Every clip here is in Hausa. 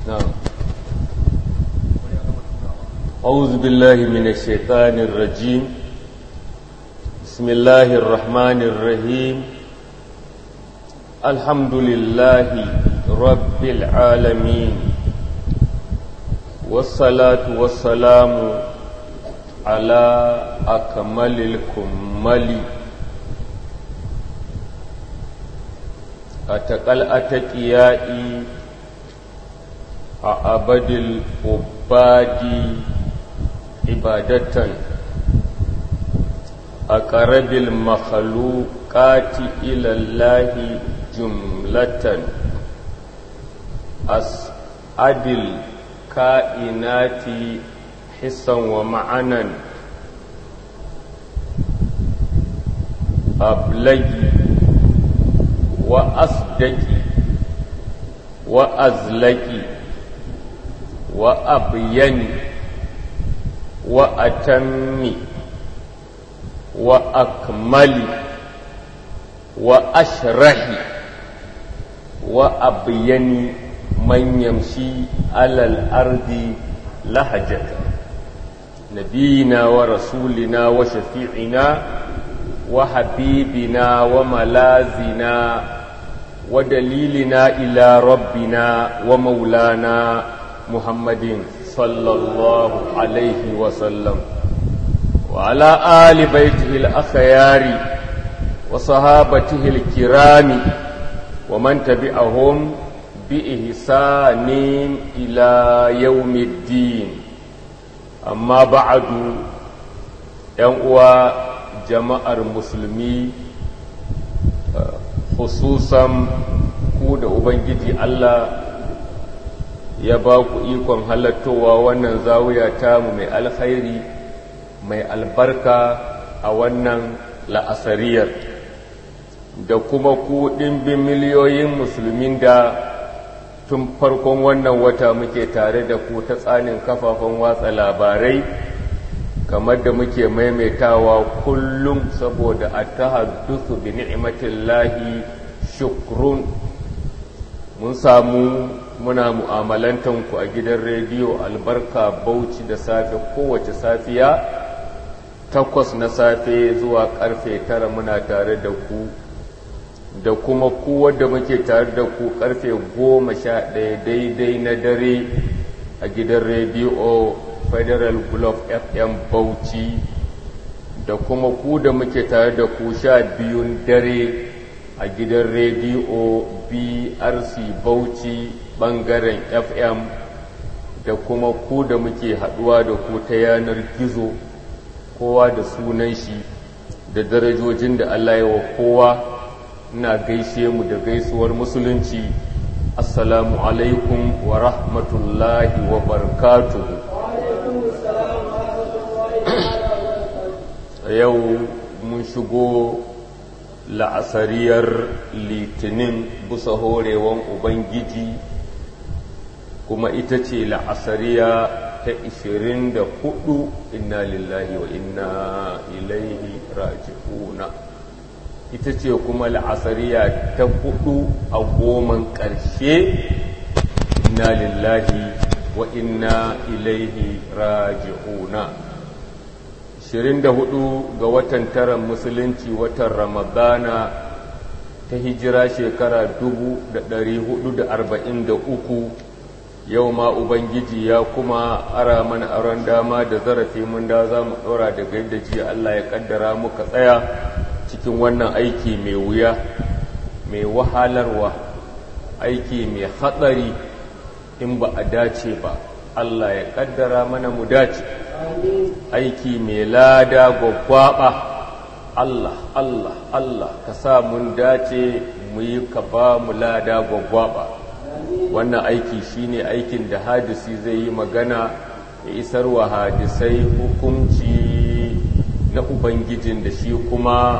نعم أعوذ بالله من الشيطان الرجيم بسم الله الرحمن الرحيم الحمد لله رب العالمين والصلاة والسلام على أكمل الكمل أتقل أتقيائي أعبد العباد عبادة أقرب المخلوقات إلى الله جملة أسعد الكائنات حسا ومعنا أبلغي وأصدقي وأزلقي وأبيني وأتمي وأكملي وأشرحي وأبيني من يمشي على الأرض لهجة نبينا ورسولنا وشفيعنا وحبيبنا وملازنا ودليلنا إلى ربنا ومولانا محمد صلى الله عليه وسلم وعلى آل بيته الأخيار وصحابته الكرام ومن تبعهم بإحسان إلى يوم الدين أما بعد ينقوى جماعة المسلمين خصوصا كود أبنجي الله ya ba ku ikon halattowa wannan zawiya tamu mai alkhairi mai albarka a wannan la'asariyar da kuma ku ɗimbin miliyoyin musulmin da tun farkon wannan wata muke tare da ku ta tsanin kafafen watsa labarai kamar da muke maimaitawa kullum saboda a ta haddusu bi ni'imatillahi shukrun mun samu muna mu'amalantanku a gidan rediyo albarka bauchi da safe kowace safiya takwas na safe zuwa karfe tara muna tare da ku da kuma ku wadda muke tare da ku karfe goma sha ɗaya daidai na dare a gidan rediyo federal glove fm bauchi da kuma ku da muke tare da ku sha biyun dare a gidan rediyo brc bauchi bangaren fm da kuma ku da muke haduwa da ku ta yanar gizo kowa da sunan shi da darajojin da allah ya wa kowa ina gaishe mu da gaisuwar musulunci assalamu alaikum wa rahmatullahi wa barakatuhu yau mun shigo la'asariyar litinin bisa horewan ubangiji kuma ita ce la'asariya ta 24 inna lillahi wa inna ilaihi raji'una ita ce kuma la'asariya ta hudu a goman ƙarshe inna lillahi wa inna ilaihi raji'una 24 ga watan tara musulunci watan ramadana ta hijira shekara 443 yau ma ubangiji ya kuma ara mana aron dama da zarafi mun da za mu ɗora daga yadda jiya Allah ya ƙaddara muka tsaya cikin wannan aiki mai wuya mai wahalarwa aiki mai hatsari in ba a dace ba Allah ya ƙaddara mana mu dace aiki mai lada gwaggwaɓa Allah Allah Allah ka sa mun dace mu yi ka ba mu lada gwaggwaɓa wannan aiki shine aikin da hadisi zai yi magana ya isar wa hadisai hukunci na ubangijin da shi kuma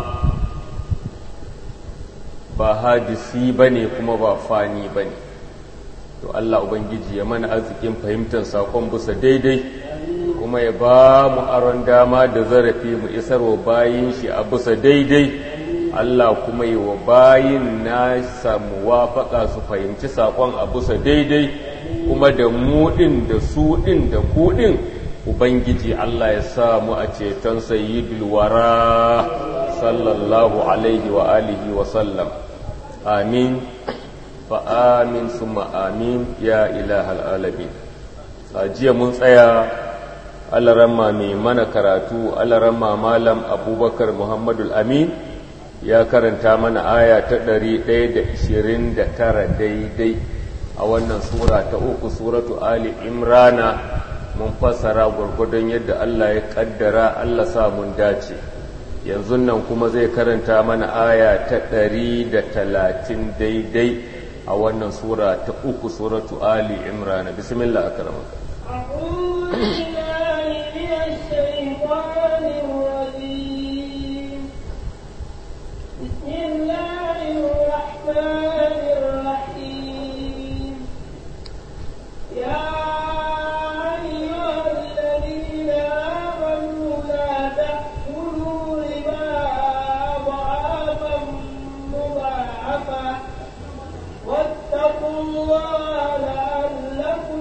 ba hadisi ba ne kuma ba fani ba ne to Allah ubangiji ya mana arzikin fahimtar sakon bisa daidai kuma ya ba mu aron dama da zarafi mu isarwa bayin shi a bisa daidai Allah kuma yi wa bayin na samu wafaka su fahimci saƙon a bisa daidai kuma da mu ɗin da su ɗin da ku ɗin Ubangiji Allah ya samu a ceton sayyidul wara sallallahu alaihi wa alihi wa sallam amin fa amin summa amin ya ilahal alamin a jiya mun tsaya alaramma mai mana karatu alaramma malam abubakar muhammadul amin ya karanta mana aya ta 129 daidai a wannan sura ta uku suratu ali imrana mun fassara gwargwadon yadda Allah ya kaddara Allah sa mun dace yanzu nan kuma zai karanta mana aya ta 130 daidai a wannan sura ta uku suratu ali imrana bismillah akramaka أعوذ بالله من الشيطان الرجيم بسم الله الرحمن الرحيم يا أيها الذين آمنوا لا تأكلوا ربا أضعافا مضاعفة واتقوا الله لعلكم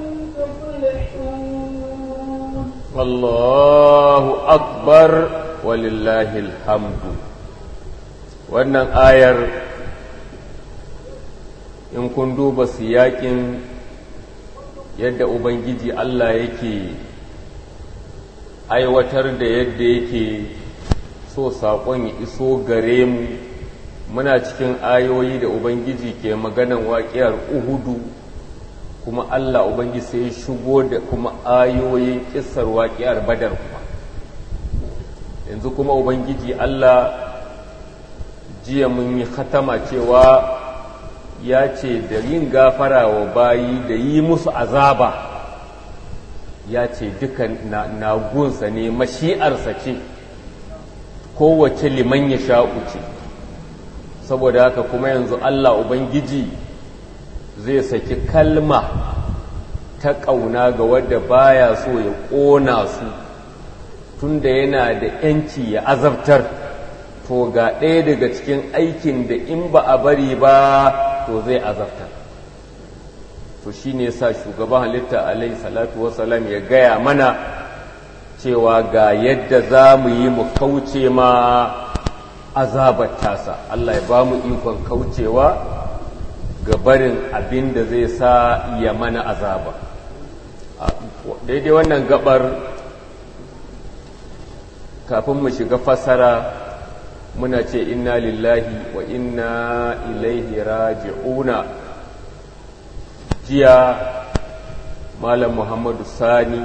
تفلحون Allahu akbar walillahi alhamdu wannan ayar in kun duba siyakin yadda ubangiji Allah yake aiwatar da yadda yake so saƙon ya iso gare mu muna cikin ayoyi da ubangiji ke maganan waƙiyar uhudu kuma Allah Ubangiji sai shigo da kuma ayoyin kisar waƙiyar badar kuma yanzu kuma Ubangiji Allah jiya mun yi khatama cewa ya ce da yin gafara wa bayi da yi musu azaba ya ce duka nagunsa ne mashi'arsa ce kowace liman ya sha'u ce saboda haka kuma yanzu Allah Ubangiji zai saki kalma ta ƙauna ga wadda baya so ya ƙona su tunda yana da ‘yanci ya azabtar to ga ɗaya daga cikin aikin da in ba a bari ba to zai azabtar to shi ne sa shugaban halitta alaihi salatu wasalam ya gaya mana cewa ga yadda za mu yi mu kauce ma azabar tasa Allah ya ba mu ikon kaucewa ga barin abin da zai sa ya mana azaba daidai wannan gabar kafin mu shiga fasara muna ce inna lillahi wa inna ilaihi raji'una jiya malam muhammadu sani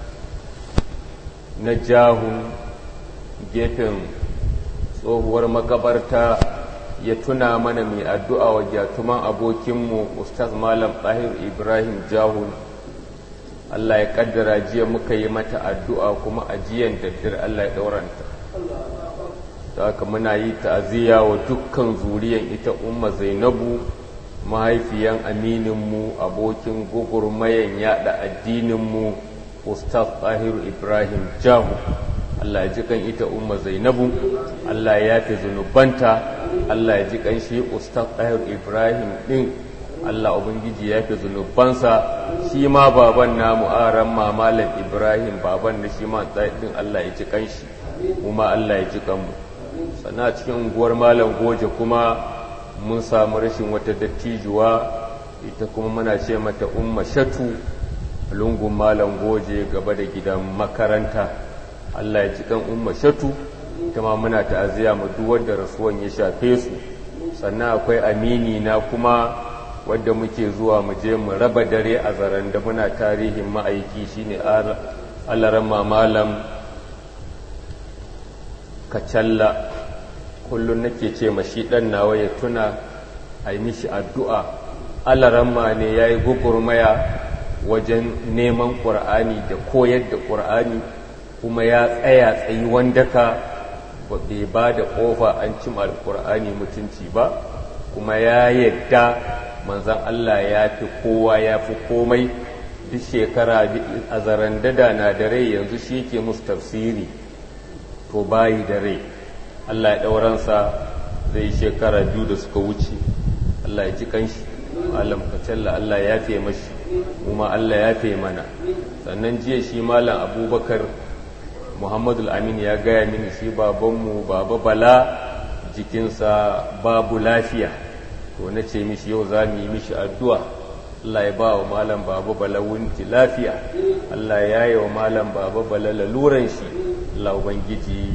na jahun gefen tsohuwar makabarta ya tuna mana mai addu'a wa gyatuman abokinmu Ustaz Malam Ɗahir Ibrahim Jahun. Allah ya ƙaddara jiya muka yi mata addu'a kuma ajiyan daddar Allah ya ɗauranta. Da haka muna yi ta'aziyya wa dukkan zuriyan ita Umma Zainabu, mahaifiyan amininmu, abokin gugurmayan yaɗa addininmu, Ustaz Ɗahir Ibrahim Jahun. Allah ya ji kan ita umma Zainabu Allah ya yafe zunubanta Allah ya ji kan shi Ustaz Tahir Ibrahim din Allah ubangiji ya yafe zunubansa shi ma baban namu aran mamalan Ibrahim baban da shi ma din Allah ya ji kan shi kuma Allah ya ji kan mu sana cikin unguwar malam goje kuma mun samu rashin wata dattijuwa ita kuma muna ce mata umma shatu lungun malam goje gaba da gidan makaranta Allah ya ji kan umma shatu ita ma muna ta'aziyya mu duk wanda rasuwan ya shafe su sannan akwai amini na kuma wadda muke zuwa mu je mu raba dare a zaren da muna tarihin ma'aiki shine alaran malam kacalla kullum nake ce ma shi dan nawa ya tuna a yi mishi addu'a alaran ma ne ya yi gugurmaya wajen neman ƙur'ani da koyar da ƙur'ani kuma ya tsaya tsayi wandaka bai ba da ƙofa an cima alƙur'ani mutunci ba kuma ya yadda manzan Allah ya fi kowa ya fi komai duk shekara a zaren dada na da rai yanzu shi ke musu tafsiri to bayi da rai Allah ya ɗauransa zai shekara biyu da suka wuce Allah ya ji kanshi malam kacalla Allah ya fiye mashi kuma Allah ya fiye mana sannan jiya shi malam abubakar muhammadu amin ya gaya mini shi babanmu baba bala jikinsa babu lafiya to na ce mishi yau za mu yi mishi addu'a Allah ya ba wa malam baba bala wunti lafiya Allah ya yi wa malam baba bala laluran shi Allah ubangiji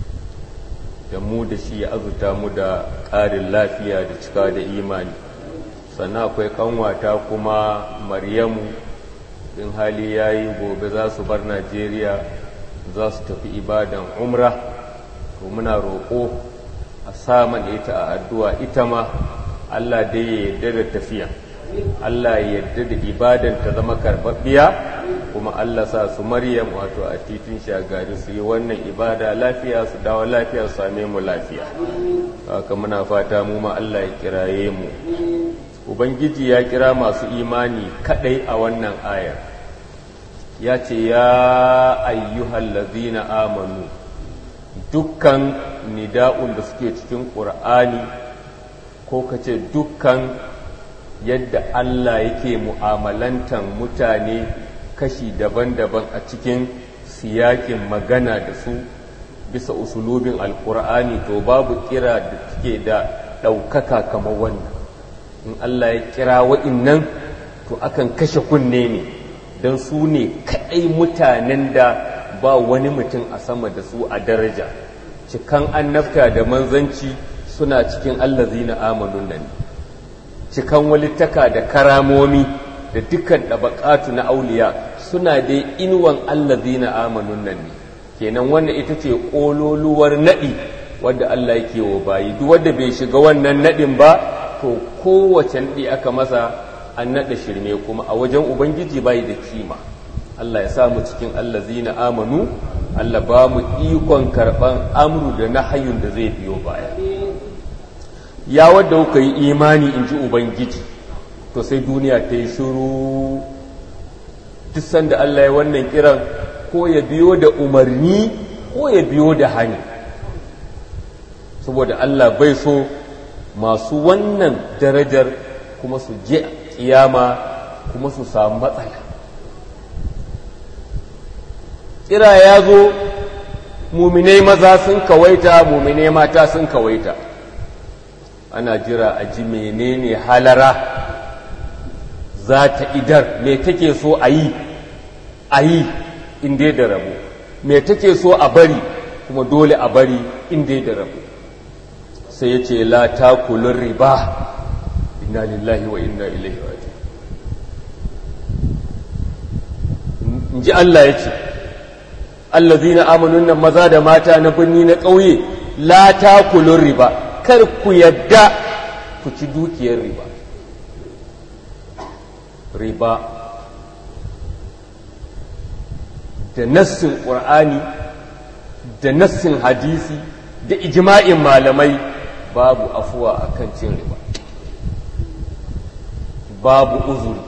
da mu da shi ya azuta mu da ƙarin lafiya da cika da imani sannan akwai kanwata kuma maryamu in hali ya yi gobe za su bar najeriya za su tafi ibadan umra to muna roƙo a saman ita a addu'a ita ma allah dai ya yarda da tafiya allah ya yarda da ibadan ta zama karɓaɓɓiya kuma allah sa su maryam wato a titin shagari su yi wannan ibada lafiya su dawo lafiya su same mu lafiya haka muna fata mu ma allah ya kiraye mu ubangiji ya kira masu imani kadai a wannan ayar ya ce ya ayyuhal ladina amanu dukkan nida'un da suke cikin ƙur'ani ko ka ce dukkan yadda Allah yake mu'amalantan mutane kashi daban-daban a cikin siyakin magana da su bisa usulubin alƙur'ani to babu kira da take da ɗaukaka kamar wannan in Allah ya kira wa'innan to akan kashe kunne ne don su ne kaɗai mutanen da ba wani mutum a sama da su a daraja cikan annabta da manzanci suna cikin allazina amanun nan cikan walittaka da karamomi da dukkan ɗabaƙatu na auliya suna dai inuwan allazina amanun nan ne kenan wannan ita ce ƙololuwar naɗi wadda Allah yake wa bayi duk wanda bai shiga wannan naɗin ba to kowace naɗi aka masa an naɗa shirme kuma a wajen ubangiji bai da kima Allah ya samu cikin allazina amanu Allah ba mu ikon karɓan amru da nahayun da zai biyo baya ya wadda kuka yi imani in ji ubangiji to sai duniya ta yi shiru duk sanda Allah ya wannan kiran ko ya biyo da umarni ko ya biyo da hani saboda Allah bai so masu wannan darajar kuma su je kiyama kuma su samu matsala kira ya zo muminai maza sun kawaita muminai mata sun kawaita ana jira a ji menene halara za ta idar me take so a yi a yi inda da rabu me take so a bari kuma dole a bari inda da rabu sai ya ce la takulun riba inna lillahi wa inna ilaihi raji in ji Allah ya ce allazina amanun nan maza da mata na birni na ƙauye la takulun riba kar ku yadda ku ci dukiyar riba riba da nassin ƙur'ani da nassin hadisi da ijma'in malamai babu afuwa a kan cin riba babu uzuri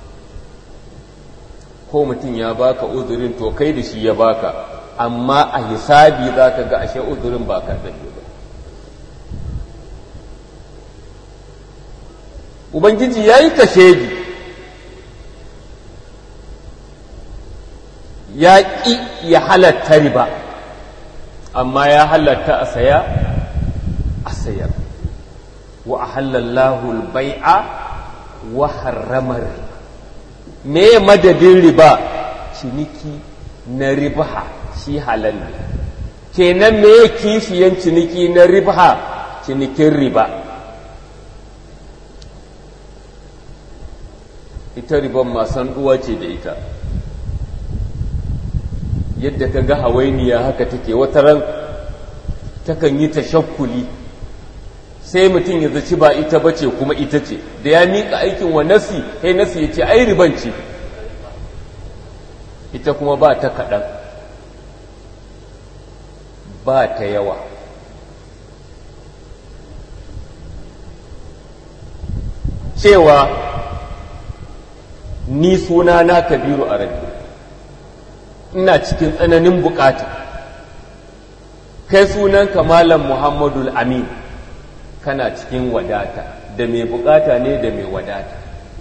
ko mutum ya baka uzurin to kai da shi ya baka amma a hisabi za ka ga ashe uzurin ba ka ba ubangiji ya yi kashedi ya ƙi ya halatta riba amma ya halatta a saya a sayar wa a halallahu bai'a wa harramar me madadin riba ciniki na riba shi halal ne kenan me kishiyan ciniki na riba cinikin riba ita riban masan uwa ce da ita yadda ka ga hawainiya haka take wata ran takan yi tashakkuli sai mutum ya zaci ba ita bace kuma ita ce da ya miƙa aikin wa nasi sai nasi ya ce ai riban ce ita kuma ba ta kaɗan ba ta yawa cewa ni suna na kabiru a rabi ina cikin tsananin bukata kai sunan malam muhammadul amin kana cikin wadata da mai bukata ne da mai wadata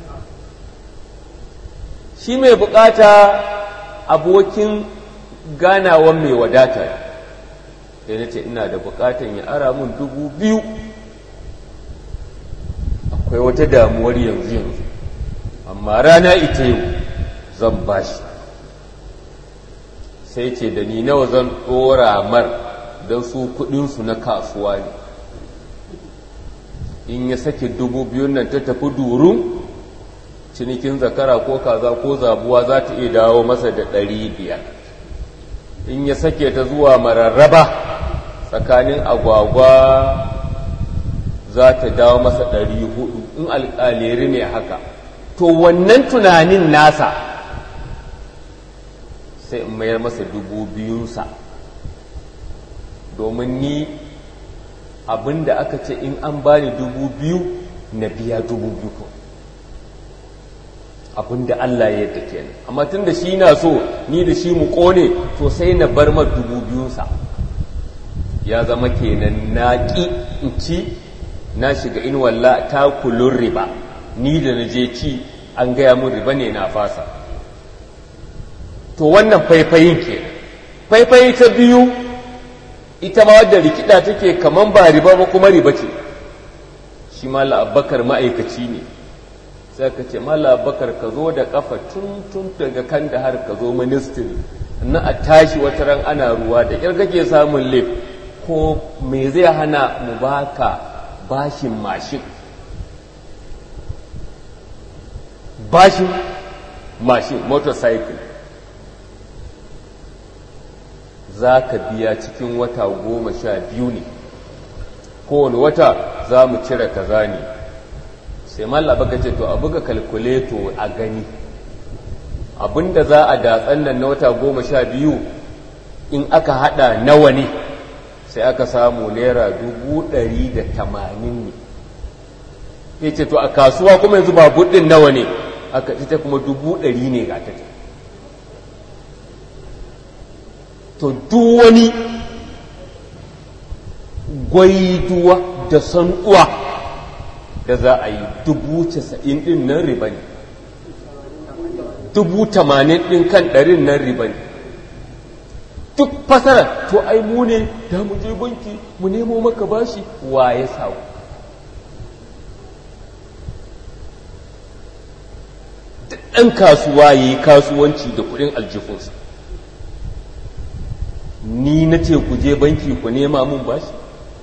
shi mai bukata abokin ganawan mai wadata sai na ce ina da bukatan ya ara mun dubu biyu akwai wata damuwar yanzu yanzu amma rana ita yau zan bashi sai ce da ni nawa zan ɗora mar don su kudinsu na kasuwa ne in ya sake dubu biyun nan ta tafi durun cinikin zakara ko kaza ko zabuwa za ta iya dawo masa da ɗari biyar in ya sake ta zuwa mararraba tsakanin agwagwa za ta dawo masa ɗari hudu in alƙaleri ne haka to wannan tunanin nasa sai in mayar masa dubu biyunsa domin ni abinda aka ce in an bani dubu biyu na biya dubu biyu abinda Allah ya yadda kenan amma tun da shi na so ni da shi mu kone to sai na bar ma dubu biyunsa ya zama kenan na ƙi in ci na shiga in walla ta kulun riba ni da na je ci an gaya mun riba ne na fasa to wannan faifayin ke faifayi ta biyu ita ma wadda rikida take kaman ba riba ba kuma riba ce shi mala abbakar ma'aikaci ne sai ka ce mala abbakar ka zo da kafa tun tun daga kan da har ka zo ministry na a tashi wata ran ana ruwa da ƙyar kake samun lif ko me zai hana mu baka bashin mashin bashin mashin motorcycle za ka biya cikin wata goma sha biyu ne kowane wata za mu cire kaza ne sai malla baka ce to a buga kalkuleto a gani abinda za a datsan nan na wata goma sha biyu in aka hada nawa ne sai aka samu naira dubu ɗari da tamanin ne ya ce to a kasuwa kuma yanzu ba buɗin nawa ne aka ita kuma dubu ɗari ne ga ta to duk wani gwaiduwa da san'uwa da za a yi dubu casa'in ɗin nan riba ne dubu tamanin ɗin kan ɗarin nan riba ne duk fasara to ai mu ne da mu je banki mu nemo maka bashi wa ya samu ɗan kasuwa ya yi kasuwanci da kuɗin aljifinsa ni na ce ku je banki ku nema mun bashi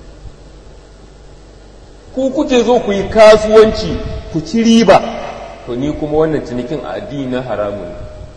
ku kuke zo ku yi kasuwanci ku ci riba to ni kuma wannan cinikin a addini na haramun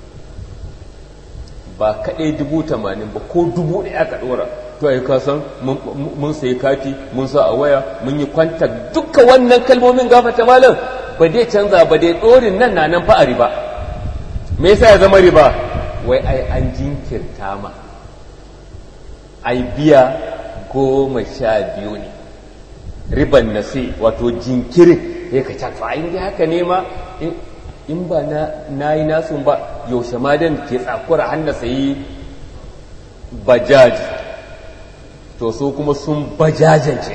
ba kaɗai dubu tamanin ba ko dubu ɗaya aka ɗora to a yi kasan mun sayi kati mun sa a waya mun yi kwanta duka wannan kalmomin gafata malam ba dai canza ba dai ɗorin nan na nan fa a riba me yasa ya zama riba wai ai an jinkirta ma ai biya goma sha biyu ne riban na sai wato jinkirin ya ka cafa in dai haka ne ma in ba na yi nasun ba yaushe ma dan ke tsakura hannu sayi bajaj to su kuma sun bajajance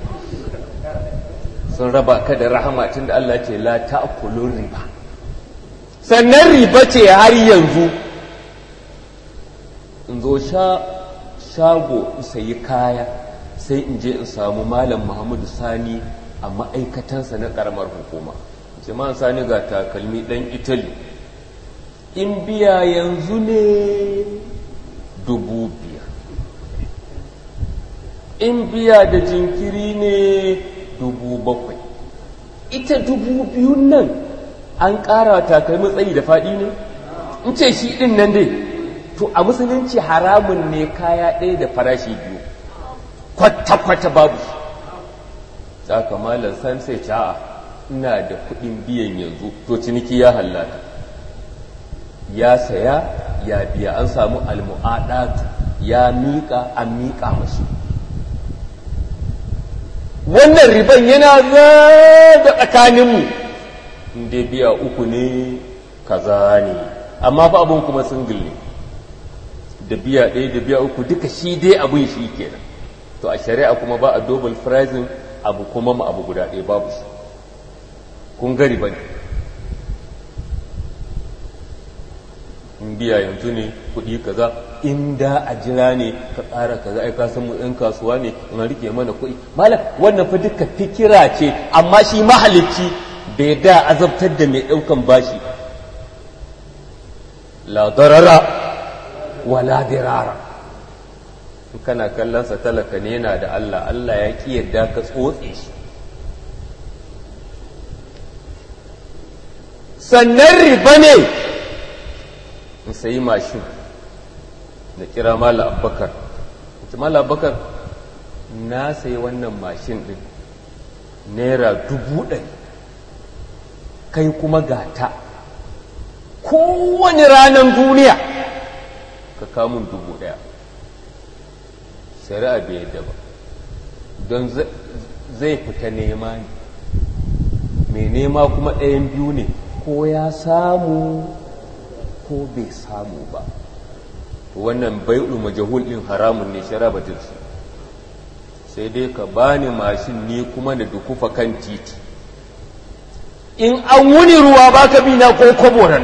sun raba ka da rahama tun da Allah ce la ta'kulun riba sannan riba ce har yanzu in zo shago in sayi kaya sai in je in samu malam muhammadu sani a ma'aikatansa na karamar hukuma jama'an sani ga takalmi ɗan italy in biya yanzu ne dubu biyar in biya da jinkiri ne dubu bakwai ita dubu biyun nan an ƙara takalmi tsayi da faɗi ne in ce shi ɗin nan dai to a musulunci haramun ne kaya ɗaya da farashi biyu kwata-kwata babu za ka malar san sai ca'a ina da kuɗin biyan yanzu to ciniki ya hallata ya saya ya biya an samu almu'adatu ya miƙa an miƙa mashi wannan riban yana zaga tsakaninmu inda biya uku ne kaza ne amma fa abin kuma single ne da biya ɗaya da biya uku duka shi dai abin shi kenan to a shari'a kuma ba a double pricing abu kuma mu abu guda ɗaya babu shi kun gari ba ne in biya yanzu ne kuɗi kaza in da a jira ne ka ƙara kaza ai ka san mu ɗan kasuwa ne in rike mana kuɗi malam wannan fa duka fikira ce amma shi mahalicci bai da azabtar da mai ɗaukan bashi la darara wala dirara in kana kallon sa talaka ne yana da Allah Allah ya ki yadda ka tsotse shi sannan riba ne in sayi mashin da kira mala abbakar ita mala abbakar na sayi wannan mashin din naira dubu ɗari kai kuma gata kowane ranar duniya ka kamun dubu ɗaya shari'a bai yadda ba don zai fita nema ne mai nema kuma ɗayan biyu ne ko ya samu ko bai samu ba wannan bai'ul majahul din haramun ne shari'a ba su sai dai ka bani mashin ni kuma da dukufa kan titi in an wuni ruwa baka bi na ko koboran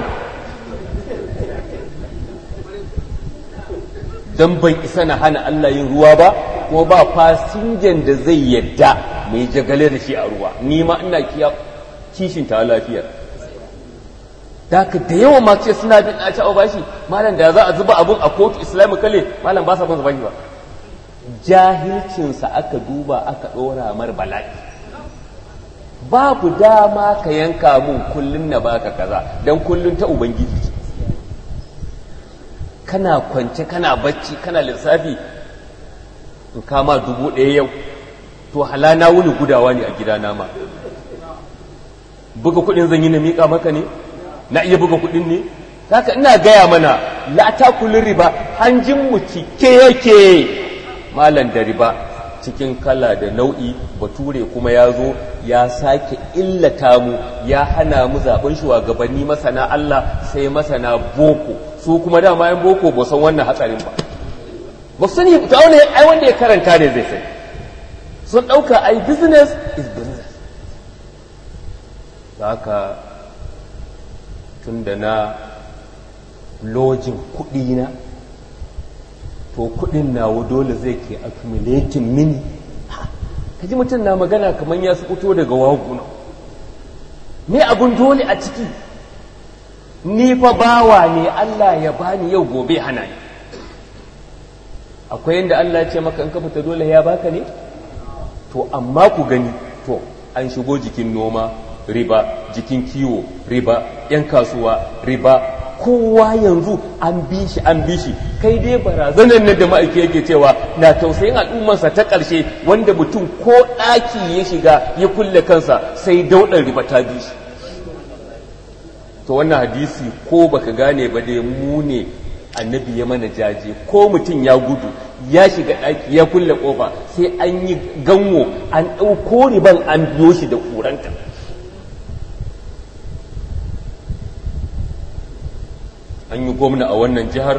don ban isa na hana Allah yin ruwa ba ko ba fasinjan da zai yadda mai jagale da shi a ruwa ni ma ina kiya kishin ta lafiya da ka da yawan masu ce suna bin a cewa bashi malam da za a zuba abun a kotu islamic kale malam ba sa son bashi ba jahilcinsa aka duba aka ɗora mar bala'i babu dama ka yanka mun kullun na baka kaza don kullun ta ubangiji ce kana kwance kana bacci kana lissafi in kama dubu ɗaya yau to halana wuni gudawa ne a gidana ma buga kuɗin zan yi na miƙa maka ne na iya buga kuɗin ne haka ina gaya mana la takulin riba hanjin mu cike yake malan da riba cikin kala da nau'i bature kuma ya zo ya sake illata mu ya hana mu zaben shugabanni masana Allah sai masana boko su kuma dama yan boko ba san wannan hatsarin ba ba sani ta wani ai wanda ya karanta ne zai sai sun ɗauka ai business is business haka tun da na lojin kuɗi na to kuɗin nawa dole zai ke accumulating mini kaji mutum na magana kamar ya su fito daga waguna me abun dole a ciki ni fa bawa ne Allah ya bani yau gobe hana ni akwai yadda Allah ya ce maka in ka fita dole ya baka ne to amma ku gani to an shigo jikin noma riba jikin kiwo riba yan kasuwa riba kowa yanzu an bi shi an bi shi kai dai barazanar nan da ma'aiki yake cewa na tausayin al'ummarsa ta ƙarshe wanda mutum ko ɗaki ya shiga ya kulle kansa sai daudar riba ta bi shi to wannan hadisi ko baka gane ba dai mu ne annabi ya mana jaje ko mutum ya gudu ya shiga ɗaki ya kulle ƙofa sai an yi ganwo an ɗauko riban an biyo shi da ƙuranta an yi gwamna a wannan jihar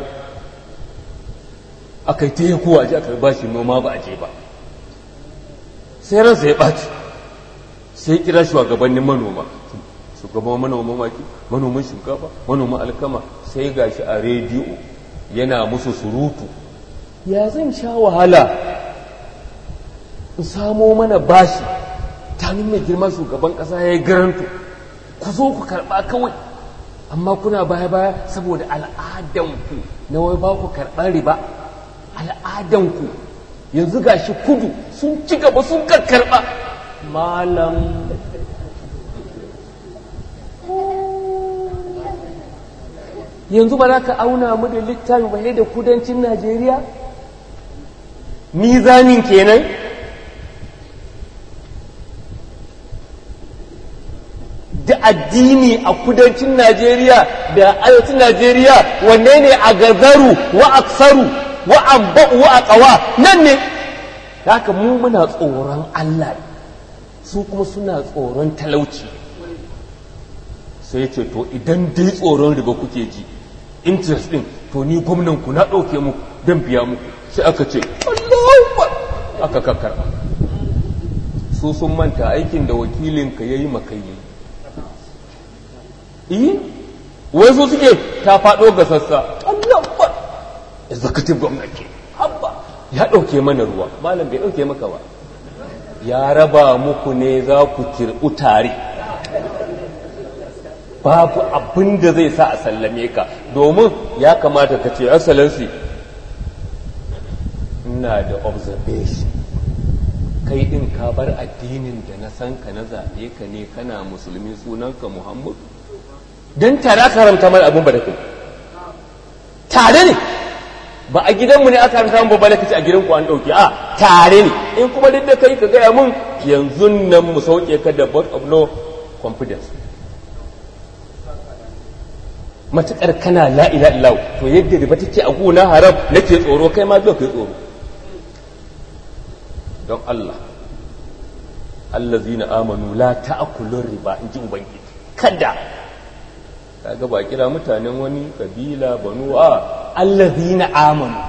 aka yi ta yi kowa ji aka ba shi noma ba a je ba sai ransa ya ɓaci sai kira shugabannin manoma shugaban manoma maki manoman shinkafa manoman alkama sai gashi a rediyo yana musu surutu ya zan sha wahala in samo mana bashi ta mai girma shugaban ƙasa ya yi garanto ku zo ku karɓa kawai amma kuna baya-baya saboda al'adanku na wai ba ku karɓar riba al'adanku yanzu gashi kudu sun ci gaba sun karɓa malam yanzu ba za ka auna mu da littafi ba da kudancin najeriya mizanin kenan da addini a kudancin najeriya da arewacin najeriya wanne ne a gazaru wa aksaru wa abba'u wa aqawa nan ne haka mu muna tsoron allah su kuma suna tsoron talauci sai ce to idan dai tsoron riba kuke ji interest din to ni gwamnan ku na ɗauke muku don biya muku sai aka ce Allahu aka kakkara su sun manta aikin da wakilinka ya yi makayi iyi wai su suke ta faɗo ga sassa Allah ba executive gwamnati abba ya ɗauke mana ruwa malam bai ɗauke maka ba ya raba muku ne za ku kirɓu tare babu abin da zai sa a sallame ka domin ya kamata ka ce excellency ina da observation kai din ka bar addinin da na san ka na zaɓe ka ne kana musulmi sunanka muhammadu don tare aka haramta mana abin ba da kai tare ne ba a gidanmu ne aka haramta mu ba da kace a gidanku an ɗauke a tare ne in kuma duk da kai ka gaya mun yanzu nan mu sauke ka da board of no confidence matuƙar kana la ila illa to yadda riba take a gona haram nake tsoro kai ma zo kai tsoro don Allah allazina amanu la ta'kulur riba in ji ubangiji kada kaga ba kira mutanen wani kabila banu a allazina amanu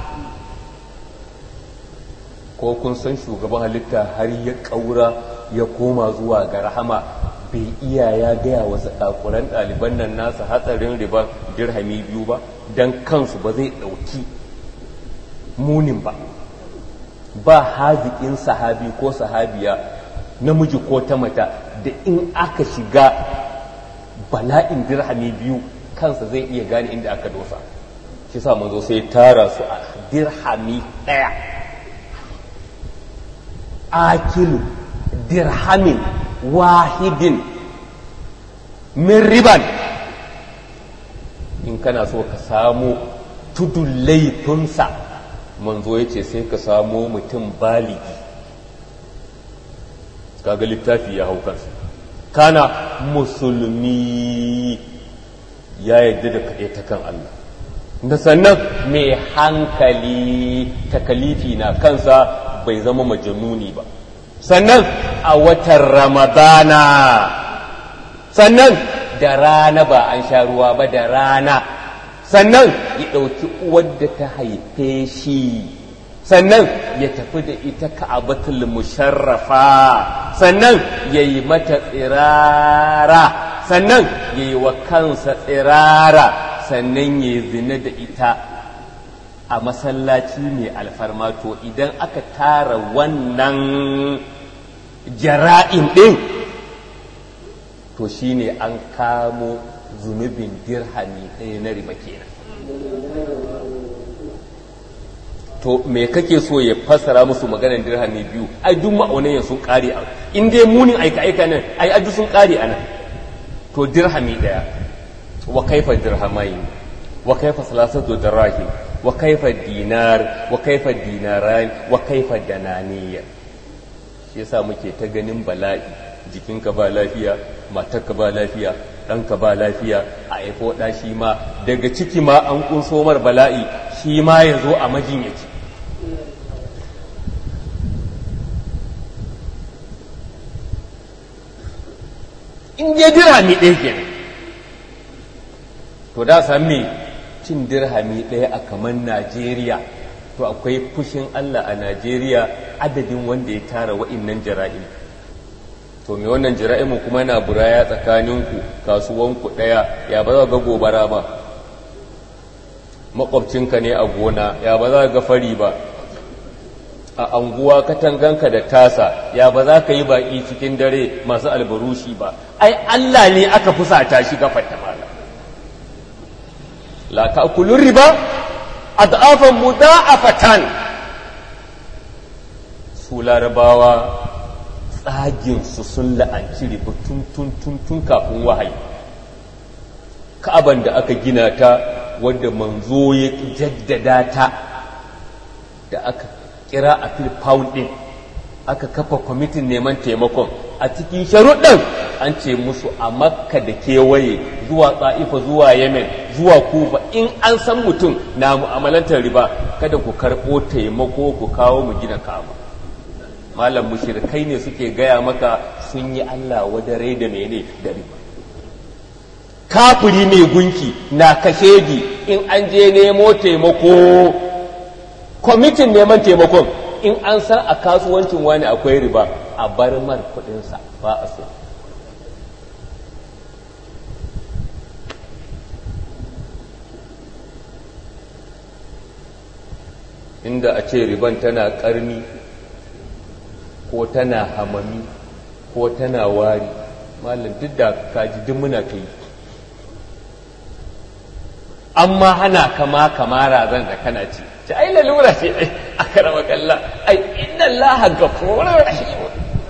ko kun san shugaban halitta har ya kaura ya koma zuwa ga rahama bai iya ya gaya wa zakakuran ɗaliban nan nasa hatsarin riba dirhami biyu ba don kansu ba zai ɗauki munin ba ba haziƙin sahabi ko sahabiya namiji ko ta mata da in aka shiga bala'in dirhami biyu kansa zai iya gane inda aka dosa shi sa manzo sai tara su a dirhami ɗaya akilu dirhamin wahidin min riban in kana so ka samu tudun laifinsa manzo ya ce sai ka samo mutum baligi kaga littafi ya hau kansa kana musulmi ya yadda da kaɗai ta kan Allah da sannan mai hankali takalifi na kansa bai zama majanuni ba sannan a watan ramadana sannan da rana ba an sha ruwa ba da rana sannan ya ɗauki uwar da ta haife shi sannan ya tafi da ita ka'abatul musharrafa sannan ya yi mata tsirara sannan ya yi wa kansa tsirara sannan ya yi zina da ita a masallaci mai alfarma to idan aka tara wannan jara'in ɗin to shine an kamo zunubin dirhami ɗaya na riba kenan to me kake so ya fassara musu maganar dirhami biyu ai duk ma'aunan sun kare a in dai munin aika aika nan ai adu sun kare a nan to dirhami ɗaya wa kaifa dirhamai wa kaifa salasatu dirahim wa kaifa dinar wa kaifa dinaran wa kaifa dananiyar shi yasa muke ta ganin bala'i jikinka ba lafiya matarka ba lafiya ɗanka ba lafiya a haifo ɗa shi ma daga ciki ma an kunso mar bala'i shi ma ya zo a majinyaci in je dirhami ɗaya kenan to da sami cin dirhami ɗaya a kamar najeriya to akwai fushin allah a najeriya adadin wanda ya tara wa'innan jara'in to me wannan jira'imu kuma yana buraya tsakaninku kasuwanku ɗaya ya ba za ga gobara ba makwabcinka ne a gona ya ba za ga fari ba a anguwa katanganka da tasa ya ba za ka yi baƙi cikin dare masu albarushi ba ai Allah ne aka fusata shi gafarta mala la ta'kulur riba ad'afan muda'afatan su larabawa tsaginsu sun la'anci riba tun tun tun tun kafin wahayi ka'aban da aka gina ta wadda manzo ya jaddada ta da aka kira a fil pound din aka kafa kwamitin neman taimakon a cikin sharuɗin an ce musu a makka da kewaye zuwa tsa'ifa zuwa yemen zuwa kufa in an san mutum na mu'amalantar riba kada ku karɓo taimako ku kawo mu gina kama malam mushrikai ne suke gaya maka sun yi Allah wadare da mene da riba kafiri mai gunki na kashedi in an je nemo taimako kwamitin neman taimakon in an san a kasuwancin wani akwai riba a bar mar kudinsa ba a so inda a ce riban tana karni ko tana hamami ko tana wari malam duk da kaji duk muna kai amma hana kama kamara zan da kana ci ce ai lalura ce ai a karama kalla ai inna allaha ghafurur rahim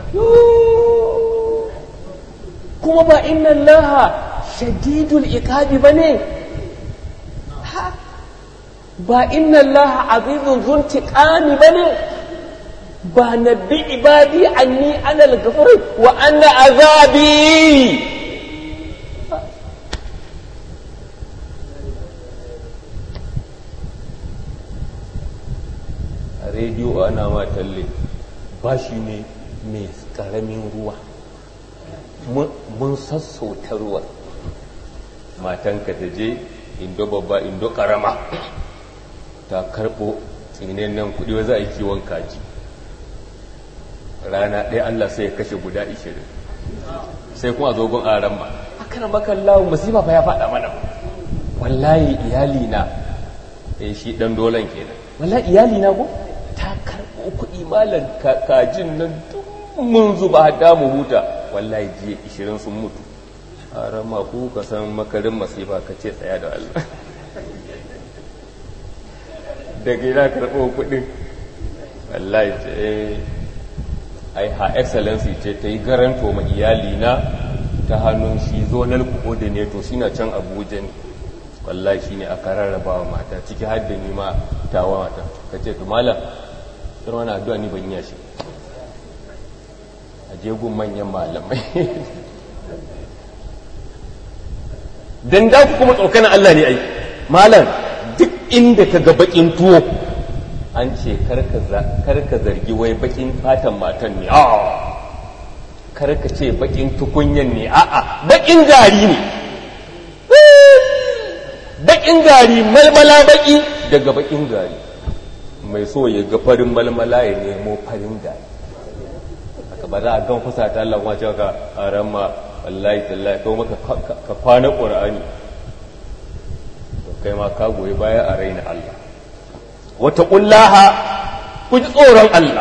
kuma ba inna allaha shadidul iqabi bane ba inna allaha azizun zuntiqami bane ba nabbi ibadi anni ana al-ghafur wa anna azabi a rediyo ana ma talle ba shi ne mai karamin ruwa mun sassauta ruwa matanka ta je indo babba indo karama ta karbo tsinin nan kudi wa za a yi kiwon kaji rana ɗaya Allah sai ya kashe guda ishirin sai kuma zogon aran ma aka na makan lawon masifa fa ya faɗa mana wallahi iyali na eh shi ɗan dolan kenan wallahi iyali na ko ta karɓo kuɗi malam kajin nan duk mun zuba hada mu huta wallahi jiya ishirin sun mutu aran ma ku ka san makarin masifa ka ce tsaya da Allah da gina karɓo kuɗin wallahi ce ai ha excellency ce ta yi garanto ma iyalina ta hannun shi zonal coordinator shi na can abuja ne wallahi shi ne aka rarraba wa mata ciki har da ni ma tawa mata ka ce to malam sai wani addu'a ni ban yi shi a jegun manyan malamai dan da ku kuma tsokanin Allah ne ai malam duk inda ka ga bakin tuwo an ce karka zargi wai bakin fatan matan ne a karka ce bakin tukunyan ne a'a bakin gari ne bakin gari malmala baki daga bakin gari mai so ya ga farin malmala ya nemo farin gari aka ba za a gan kusa ta Allah wace ka a ramma wallahi tallahi kawo maka ka kwana ƙura'ani kai ma ka goyi baya a raina Allah wata ƙullaha ku ji tsoron Allah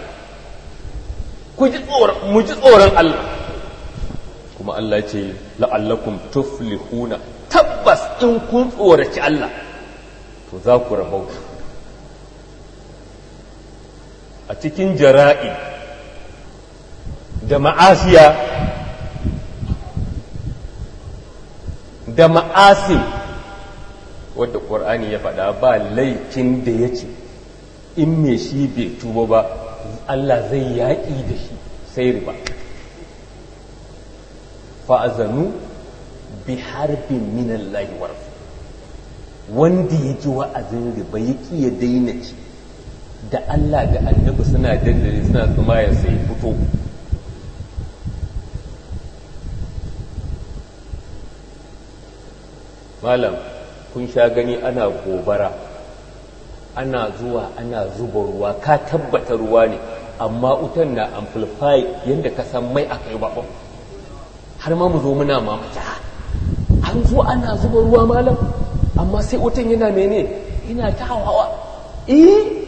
ku ji tsoron mu ji tsoron Allah kuma Allah ce la'allakum tuflihuna tabbas in kun tsoraci Allah to za ku rabauta a cikin jara'i da ma'asiya da ma'asim wadda ƙwar'ani ya faɗa ba laifin da ya ce in me shi bai tuba ba Allah zai yaƙi da shi sai riba fa'azanu bi harbin minallahi warfu wanda ya ji wa'azin riba ya ƙi ya daina ci da Allah da annabi suna dandare suna tsuma ya sai fito malam kun sha gani ana gobara ana zuwa ana zuba ruwa ka tabbata ruwa ne amma wutan na amplify yadda ka san mai aka yi baɓon har ma mu zo muna mamaki an zo ana zuba ruwa malam amma sai wutan yana mene yana ta hawa eh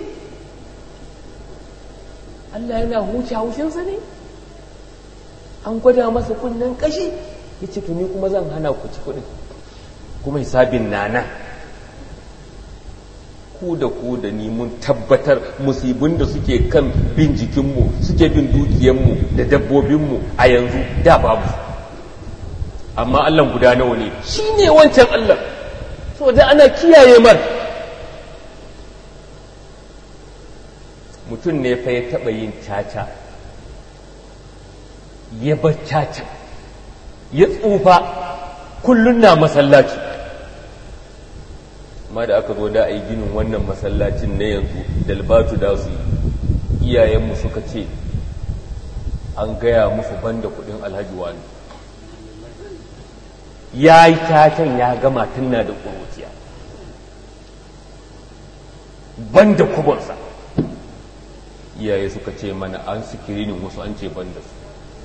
Allah yana huce haushinsa ne an gwada masa kunnen kashi ya ce tuni kuma zan hana ku ci kuɗin kuma hisabin nana ku da ku da ni mun tabbatar musibin da suke kan bin jikinmu suke bin dukiyanmu da dabbobinmu a yanzu da babu amma Allah guda nawa ne shi ne wancan Allah so da ana kiyaye mar mutum ne fa ya taɓa yin caca ya bar caca ya tsufa kullum na masallaci amma da aka zo da a yi ginin wannan masallacin na yanzu dalbatu da su iyayenmu suka ce an gaya musu banda kudin alhaji wani ya yi cacan ya gama tunna da ƙuruciya banda kubonsa iyaye suka ce mana an sikirinin wasu an ce ban da su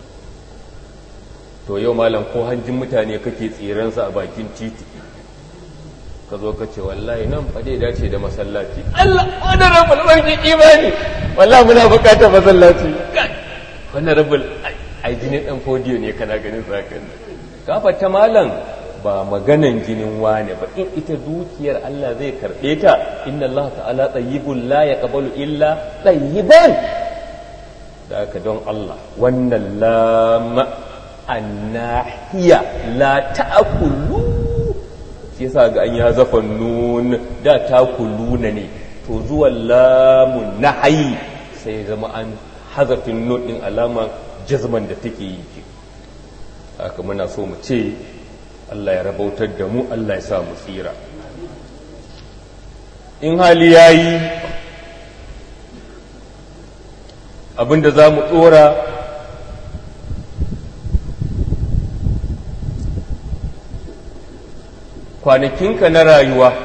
to yau malam ko hanjin mutane kake tsiransa a bakin titi ka zo ka ce wallahi nan fa dai dace da masallaci Allah wani rabul barki imani wallahi muna bukatar masallaci wannan rabul ai jinin dan fodiyo ne kana ganin zakan kafa ta malam ba maganan jinin wane ba in ita dukiyar Allah zai karbe ta inna Allah ta'ala tayyibun la yaqbalu illa tayyiban da aka don Allah wannan lama annahiya la ta'kulu shi yasa ga an ya zafa nun da takuluna ne to zuwa lamun nahyi sai zama an hazafin nun din alama jazman da take yi haka muna so mu ce Allah ya rabautar da mu Allah ya sa mu tsira in hali yayi abinda za mu tsora kwanakinka na rayuwa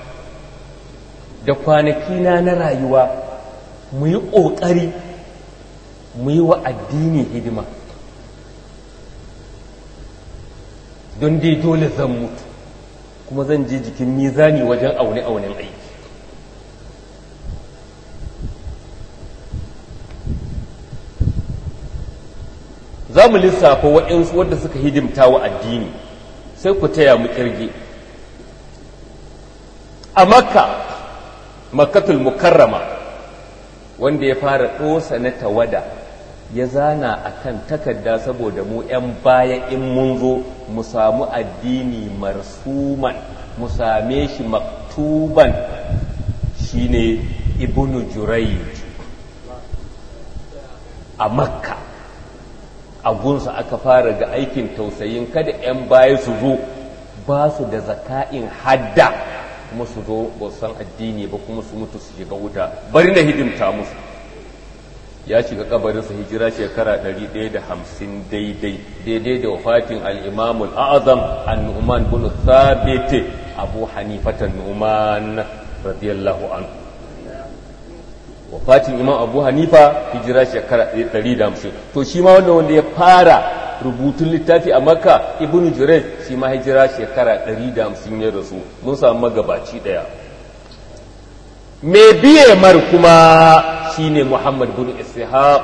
da kwanakina na rayuwa mu yi ƙoƙari mu yi wa addini hidima don dai dole zan mutu kuma zan je jikin mizani wajen aune-aunen aiki za mu lissafa waɗansu wadda suka hidimta wa addini sai ku taya mu kirge a makka makkatul mukarrama wanda ya fara ɗosa na tawada ya zana a kan takarda saboda mu 'yan baya in mun zo mu samu addini marsuman mu same shi maktuban shine ibnu jurayj a makka a gunsa aka fara ga aikin tausayin kada 'yan baya su zo ba su da zaka'in hadda kuma su zo ba san addini ba kuma su mutu su shiga wuta bari na hidimta musu ya shiga kabarinsa hijira shekara 150 daidai daidai da wafatin al-imam al-azam an-nu'man bin thabit abu hanifata nu'man radiyallahu anhu wafatin imam abu hanifa hijira shekara 150 to shi ma wanda wanda ya fara rubutun littafi a makka ibn jurej shi ma hijira shekara 150 ya rasu mun samu magabaci daya mai biye mar kuma shine muhammad bin ishaq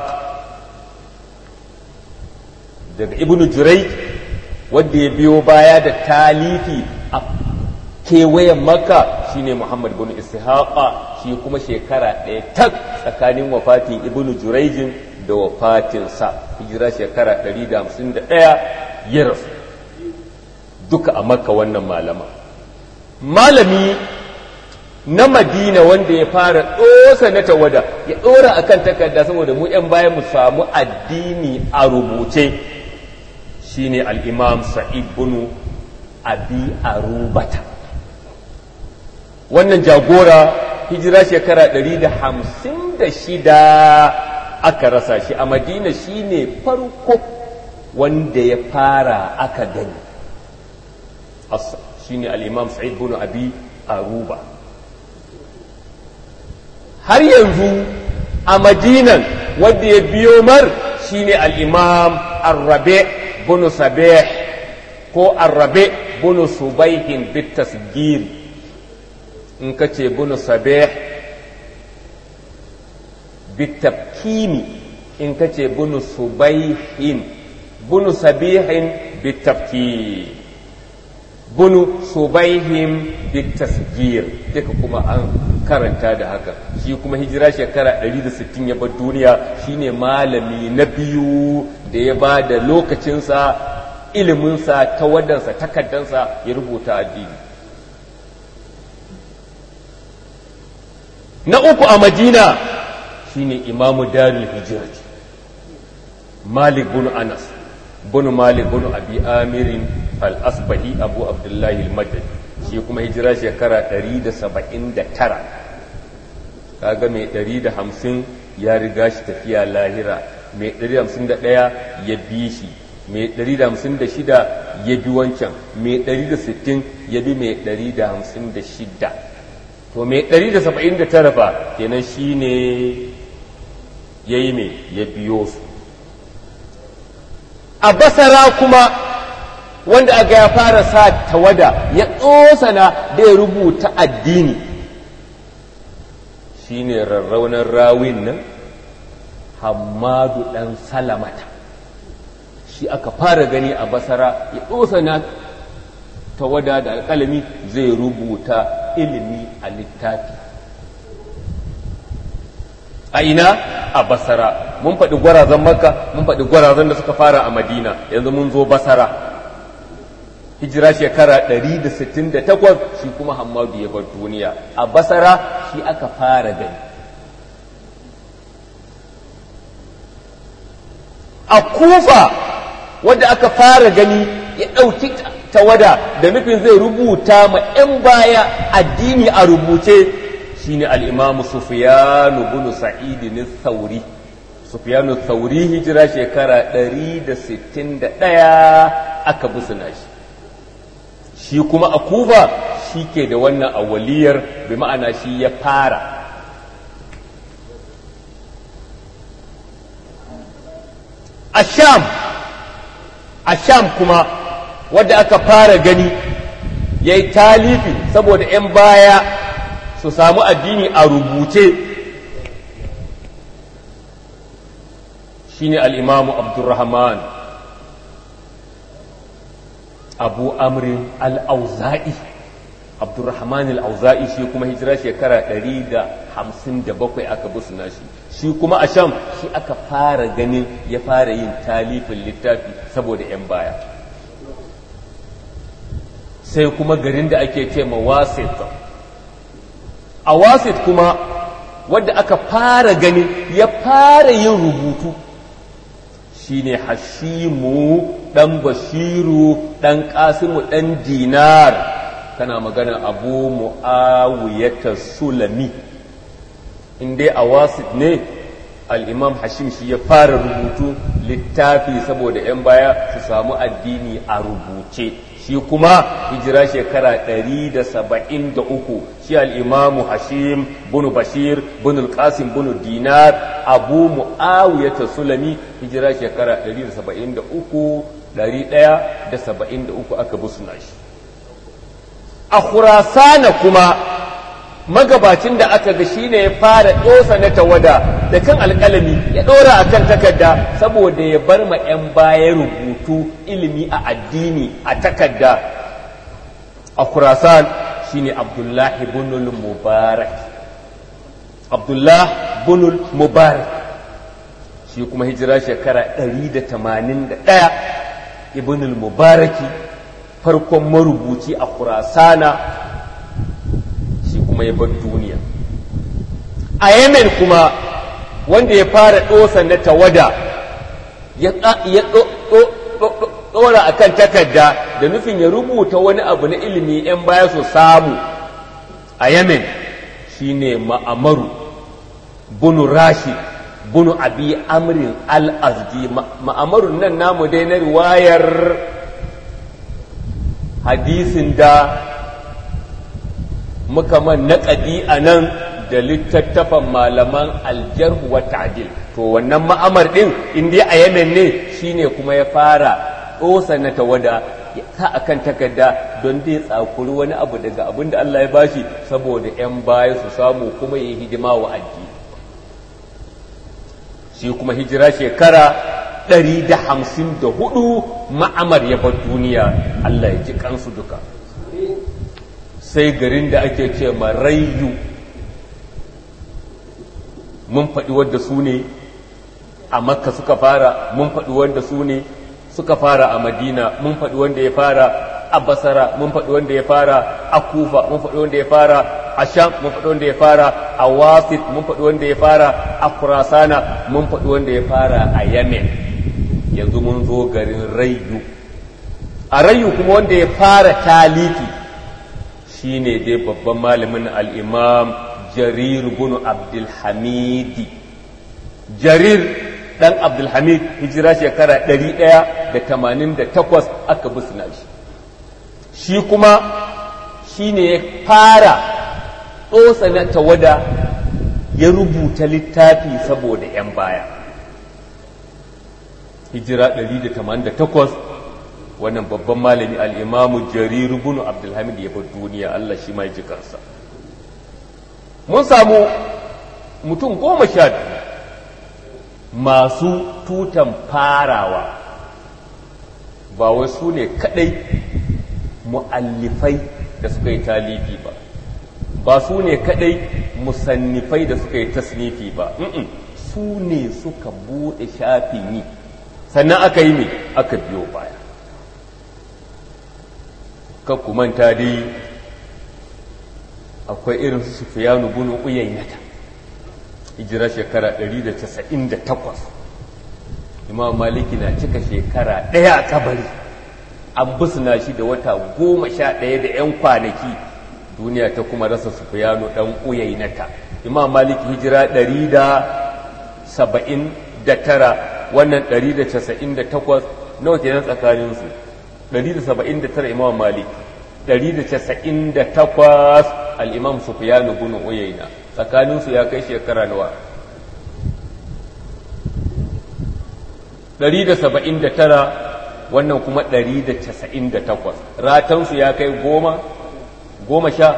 daga ibn jurej wanda ya biyo baya da talifi a kewayen makka shine muhammad bin ishaqa shi kuma shekara ɗaya tak tsakanin wafatin ibn jurejin da wafatinsa hijira shekara 151 ya rasu duka a makka wannan malama malami na madina wanda ya fara ɗosa na tawada ya ɗora akan takarda saboda mu 'yan bayan mu samu addini a rubuce shine al-imam sa'id bin abi arubata wannan jagora hijira shekara 156 aka rasa shi a madina shine farko wanda ya fara aka gani shine al-imam sa'id bin abi aruba har yanzu a madinan wanda ya biyo mar shine al-imam arrabe bin sabih ko arrabe bin subaihin bitasgir in ka ce bin sabih bitafkini in ka ce bin subaihin bin sabihin bitafkini bunu subaihim bitasgir duka kuma an karanta da haka shi kuma hijira shekara 160 ya bar duniya shine malami na biyu da ya ba da lokacinsa iliminsa tawadansa takaddansa ya rubuta addini na uku a madina shine imamu darul hijira malik bin anas bin malik bin abi amirin al-asbahi abu abdullahi al-madani shi kuma hijira shekara 179 kaga mai 150 ya riga shi tafiya lahira mai 151 ya bi shi mai 156 ya bi wancan mai 160 ya bi mai 156 to mai 179 fa kenan shine ya yi mai ya biyo su a basara kuma wanda aga ya fara sa tawada ya tsosana da ya rubuta addini shine rarraunar rawin nan hamadu ɗan salamata shi aka fara gani a basara ya tsosana tawada da alƙalami zai rubuta ilimi a littafi a ina a basara mun faɗi gwarazan makka mun faɗi gwarazan da suka fara a madina yanzu mun zo basara hijira shekara 168 shi kuma hamadu ya bar duniya a basara shi aka fara gani a kufa wadda aka fara gani ya ɗauki tawada da nufin zai rubuta ma 'yan baya addini a rubuce shine al'imamu sufiyanu bin sa'idin sauri sufiyanu sauri hijira shekara 161 aka busuna shi shi kuma a kufa shi ke da wannan awaliyar bi ma'ana shi ya fara a sham a sham kuma wadda aka fara gani ya yi talifi saboda 'yan baya su samu addini a rubuce shine al'imamu abdurrahman abu amrin al'auza'i abdurrahman al'auza'i shi kuma hijira shekara 157 aka busuna shi shi kuma a sham shi aka fara ganin ya fara yin talifin littafi saboda 'yan baya sai kuma garin da ake ce ma wasit a wasit kuma wadda aka fara ganin ya fara yin rubutu shine hashimu ɗan bashiru ɗan ƙasimu ɗan dinar kana magana abu mu'awiyata sulami in dai a wasit ne al'imam hashim shi ya fara rubutu littafi saboda 'yan baya su samu addini a rubuce shi kuma hijira shekara 173 shi al'imamu hashim bunu bashir bunu qasim bunu dinar abu mu'awiyata sulami hijira shekara 173 173 aka busuna shi a khurasana kuma magabacin da aka ga shine ya fara dosa na tawada da kan alƙalami ya ɗora a kan takarda saboda ya bar ma 'yan baya rubutu ilimi a addini a takarda a khurasan shine abdullahi bunul mubarak abdullah bunul mubarak shi kuma hijira shekara 181 ibnul mubaraki farkon marubuci a khurasana shi kuma ya bar duniya a yemen kuma wanda ya fara ɗosa na tawada ya ɗora a kan takarda da nufin ya rubuta wani abu na ilimi 'yan baya su samu a yemen shine ma'amaru bunu rashid bunu abi amrin al-azdi ma'amarun nan namu dai na riwayar hadisin da muka man naƙadi a nan da littattafan malaman aljarhu wa ta'dil to wannan ma'amar din in dai a Yemen ne shine kuma ya fara dosa na tawada ta akan takarda don dai tsakuri wani abu daga abin da Allah ya bashi saboda 'yan baya su samu kuma yi hidima wa addini shi kuma hijira shekara 154 ma'amar ya bar duniya Allah ya ji kansu duka sai garin da ake ce marayyu mun faɗi wadda su ne a makka suka fara mun faɗi wanda su ne suka fara a madina mun faɗi wanda ya fara a basara mun faɗi wanda ya fara a kufa mun faɗi wanda ya fara a sham mun faɗi wanda ya fara a wasit mun faɗi wanda ya fara a kurasana mun faɗi wanda ya fara a yemen yanzu mun zo garin rayu a rayu kuma wanda ya fara taliki shine dai babban malamin al'imam jarir bin abdulhamidi jarir dan abdulhamid hijira shekara 188 aka busna shi shi kuma shi ne ya fara tsotsa na tawada ya rubuta littafi saboda 'yan baya hijira 188 wannan babban malami al'imamu jariru bunu abdulhamid ya bar duniya Allah shi mai jikarsa mun samu mutum goma sha biyu masu tutan farawa ba wasu ne kadai mu'allifai da suka yi talibi ba ba su ne kadai musannifai da suka yi tasnifi ba su ne suka bude shafin yi sannan aka yi mai aka biyo baya kan manta dai akwai irin su sufiyanu bunu uyaynata hijira shekara 198 imam maliki na cika shekara ɗaya a kabari an busna shi da wata goma sha ɗaya da 'yan kwanaki duniya ta kuma rasa sufiyanu ɗan uyaynata imam maliki hijira 179 wannan 198 nawa kenan tsakaninsu 179 imam malik 198 al'imam sufiyanu bin uyayna tsakaninsu ya kai shekara nawa 179 wannan kuma 198 ratansu ya kai goma goma sha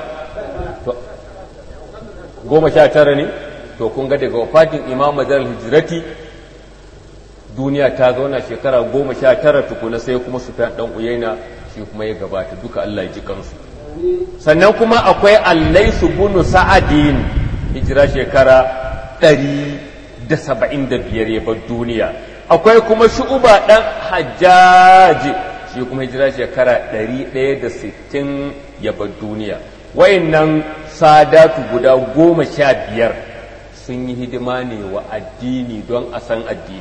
goma sha tara ne to kun ga daga wafatin imam majar hijirati duniya ta zauna shekara goma sha tara tukuna sai kuma su ɗan uyaina shi kuma ya gabata duka Allah ya ji kansu sannan kuma akwai allaisu bunu sa'adin hijira shekara ɗari da saba'in da biyar ya bar duniya akwai kuma shu'uba ɗan hajjaji shi kuma hijira shekara ɗari ɗaya da sittin ya bar duniya wayannan sadatu guda goma sha biyar sun yi hidima ne wa addini don a san addini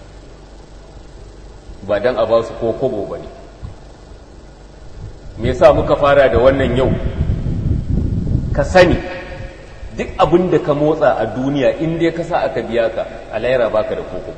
ba don a ba su ko kobo ba ne me yasa muka fara da wannan yau ka sani duk abin da ka motsa a duniya in dai ka sa aka biya ka a laira baka da koko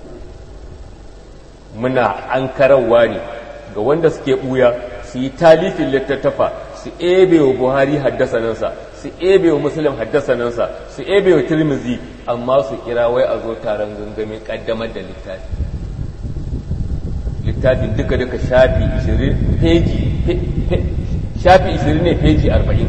muna an karawa ne ga wanda suke buya su yi talifin littattafa su ebe wa buhari haddasanansa su ebe wa muslim haddasanansa su ebe wa tirmizi amma su kira wai a zo taron gangamin kaddamar da littafi littafin duka duka shafi 20 peji shafi 20 ne peji 40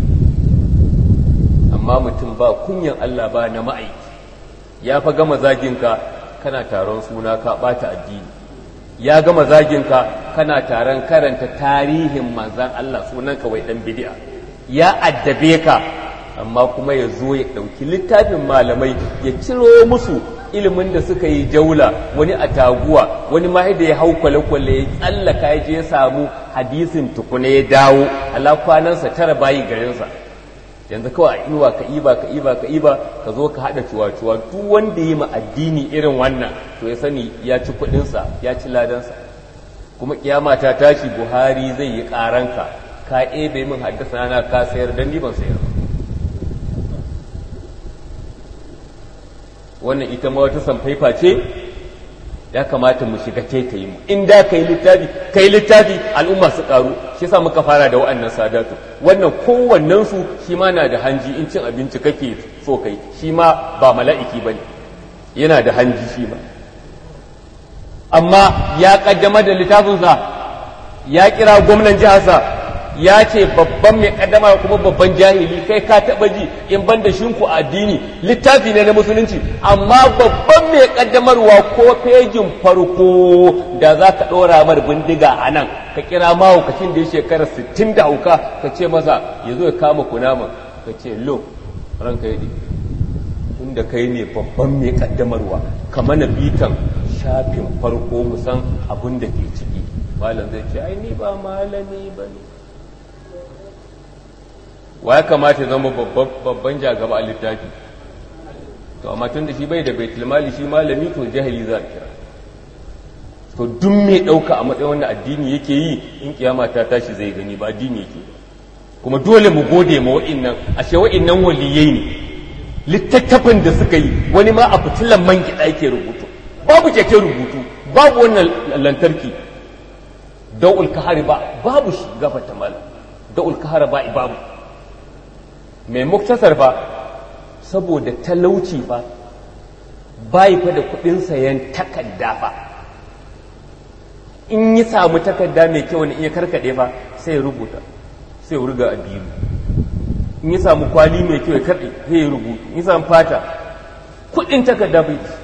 amma mutum ba kunyan Allah ba na ma'aiki ya fa gama zaginka kana taron suna ka bata addini ya gama zaginka kana taron karanta tarihin manzan Allah sunan wai dan bid'a ya addabe ka amma kuma ya zo ya ɗauki littafin malamai ya ciro musu ilimin da suka yi jaula wani a taguwa wani ma da ya hau kwale-kwale ya tsallaka ya je ya samu hadisin tukuna ya dawo ala kwanansa tara bayi garinsa yanzu kawai a inuwa ka iba ka iba ka iba ka zo ka haɗa cuwa-cuwa duk wanda yi ma addini irin wannan to ya sani ya ci kuɗinsa ya ci ladansa kuma kiyama ta tashi buhari zai yi ƙaranka ka ebe min haddasa na ka sayar dan ni ban sayar ba wannan ita ma wata samfaifa ce ya kamata mu shiga taitayi mu in da kai littafi kai littafi al'umma su karu shi yasa muka fara da wa'annan sadatu wannan kowannen su shi ma na da hanji in cin abinci kake so kai shi ma ba mala'iki bane yana da hanji shi ma amma ya kaddamar da littafinsa ya kira gwamnan jiharsa ya ce babban mai kaddama kuma babban jahili kai ka taba ji in ban da shinku addini littafi ne na musulunci amma babban mai kaddamarwa ko fejin farko da za ka ɗora mar bindiga a nan ka kira mahaukacin da ya shekara sittin da hauka ka ce masa ya zo ya kama kunama ka ce lo ranka yi inda kai ne babban mai kaddamarwa ka mana bitan shafin farko musan abin da ke ciki malam zai ce ai ni ba malami ba ne wa ya kamata ya zama babban jagaba a littafi to amma tun da shi bai da baitul mali shi malami to jahili za a kira to duk mai ɗauka a matsayin wanda addini yake yi in kiyama ta tashi zai gani ba addini yake kuma dole mu gode ma wa'innan ashe wa'innan waliyai ne littattafan da suka yi wani ma a fitilan man gida yake rubutu babu keke rubutu babu wannan lantarki da'ul kahari ba babu shi gafata malam da'ul kahara ba babu mai muktasar ba saboda talauci fa bai fa da kudin sayan takarda fa in yi samu takarda mai kyau ne in ya karkade fa sai ya rubuta sai ya ruga a biyu in ya samu kwali mai kyau ya karɗe sai ya rubutu in ya samu fata kudin takarda bai ci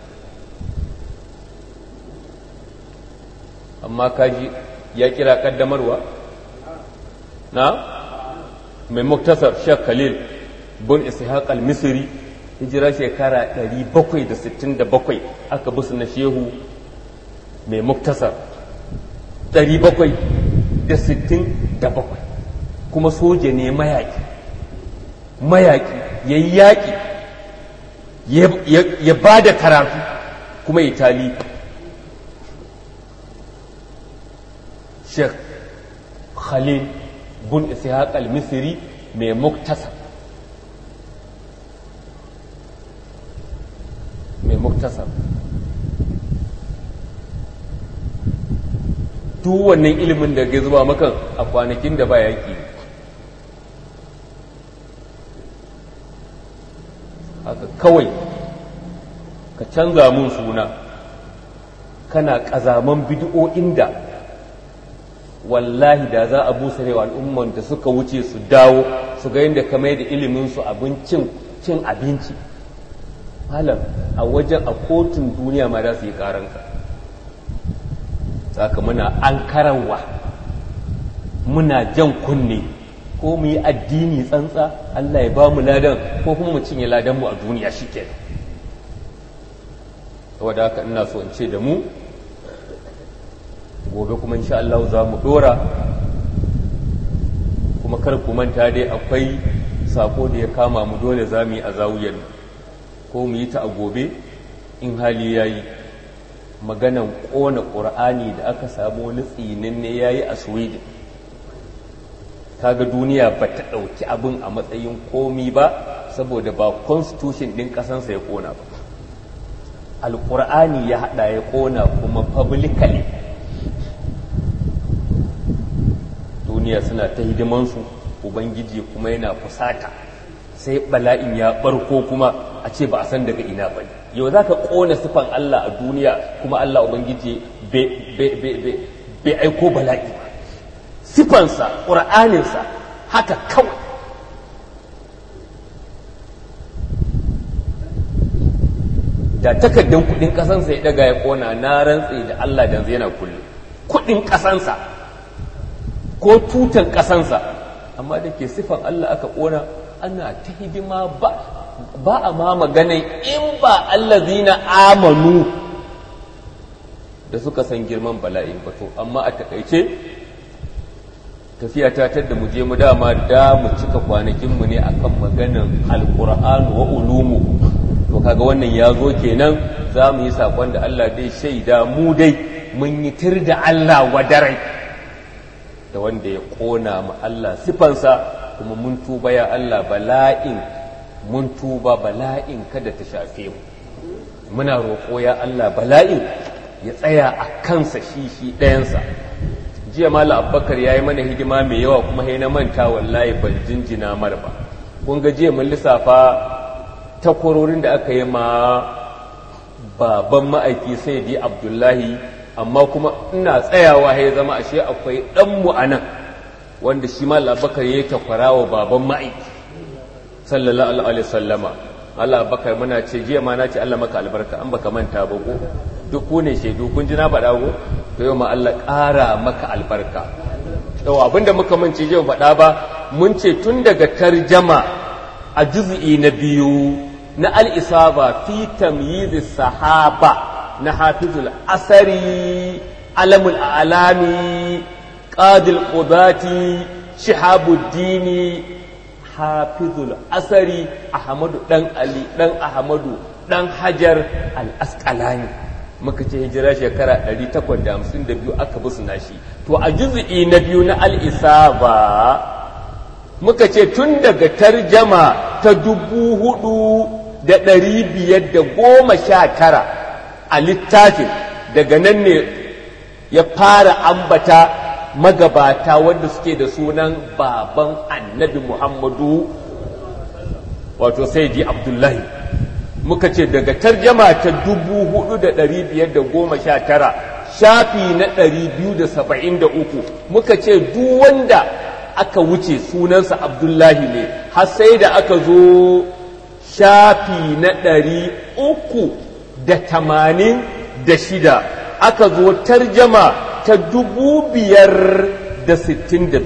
amma kaji ya kira kaddamarwa na mai muktasar shek khalil bin ishaq al-misri hijira shekara 767 aka busu na shehu mai muktasar 767 kuma soja ne mayaki mayaki ya yi yaƙi ya ba da karatu kuma ya tali sheikh khalil bin ishaq al-misri mai muktasar mai muktasar duk wannan ilimin da ke zuba makan a kwanakin da ba yaƙi haka kawai ka canza mun suna kana ƙazaman bidi'o'in da wallahi da za a busa rewa al'umman da suka wuce su dawo su ga yadda ka mai da iliminsu abincin cin abinci malam a wajen a kotun duniya ma za su yi karanka saka muna an karawa muna jan kunne ko mu yi addini tsantsa Allah ya ba mu ladan ko kuma mu cinye ladan mu a duniya shike saboda haka ina so in ce da mu gobe kuma insha Allah za mu dora kuma kar ku manta dai akwai sako da ya kama mu dole za mu yi a zawuyar ko mu yi ta a gobe in hali ya yi maganan ƙona ƙur'ani da aka samu wani tsinin ne ya yi a sweden kaga duniya ba ta ɗauki abin a matsayin komi ba saboda ba constitution ɗin ƙasansa ya ƙona ba alƙur'ani ya haɗa ya ƙona kuma publicly duniya suna ta hidimansu ubangiji kuma yana fusata sai bala'in ya barko kuma a ce ba a san daga ina ba yau za ka ƙona sifan Allah a duniya kuma Allah ubangiji bai aiko bala'i ba sifansa ƙura'aninsa haka kawai da takardun kudin ƙasansa ya daga ya ƙona na rantse da Allah da yana kulle kudin ƙasansa ko tutan ƙasansa amma da ke sifan Allah aka ƙona ana ta hidima ba ba a ma magana in ba allazina amanu da suka san girman bala'in ba to amma a takaice tafiya ta tadda mu je mu dama da mu cika kwanakin mu ne akan maganan alqur'an wa ulumu to kaga wannan ya zo kenan za mu yi sakon da Allah dai shaida mu dai mun yi tir da Allah wadarai da wanda ya kona mu Allah sifansa kuma mun tuba ya Allah bala'in mun tuba bala'in kada ta shafe mu muna roƙo ya Allah bala'in ya tsaya a kansa shi shi ɗayansa jiya mala abbakar ya yi mana hidima mai yawa kuma na manta wallahi ban jinjina mar ba kun ga jiya mun lissafa takwarorin da aka yi ma baban ma'aiki sai di abdullahi amma kuma ina tsayawa ya zama ashe akwai ɗanmu a nan wanda shi ma labakar ya yi takwara wa baban ma'aiki sallallahu alaihi sallama Allah bakar muna ce jiya ma na ce Allah maka albarka an baka manta ba ko duk ku ne shaidu kun ji na faɗa ko to yau ma Allah ƙara maka albarka yau abinda muka mance jiya faɗa ba mun ce tun daga tarjama a juz'i na biyu na al-isaba fi tamyiz sahaba na hafizul asari alamul alami qadil qudati shihabuddini hafizul asari ahmadu dan ali dan ahmadu dan hajar al-asqalani muka ce hijira shekara 852 aka busu nashi to a juz'i na biyu na al-isaba muka ce tun daga tarjama ta dubu hudu da ɗari biyar da goma sha tara a littafin daga nan ne ya fara ambata magabata wanda suke da sunan baban annabi muhammadu wato sai ji abdullahi muka ce daga tarjama ta 4519 shafi na 273 muka ce duk wanda aka wuce sunansa abdullahi ne har sai da aka zo shafi na 386 aka zo tarjama ta 562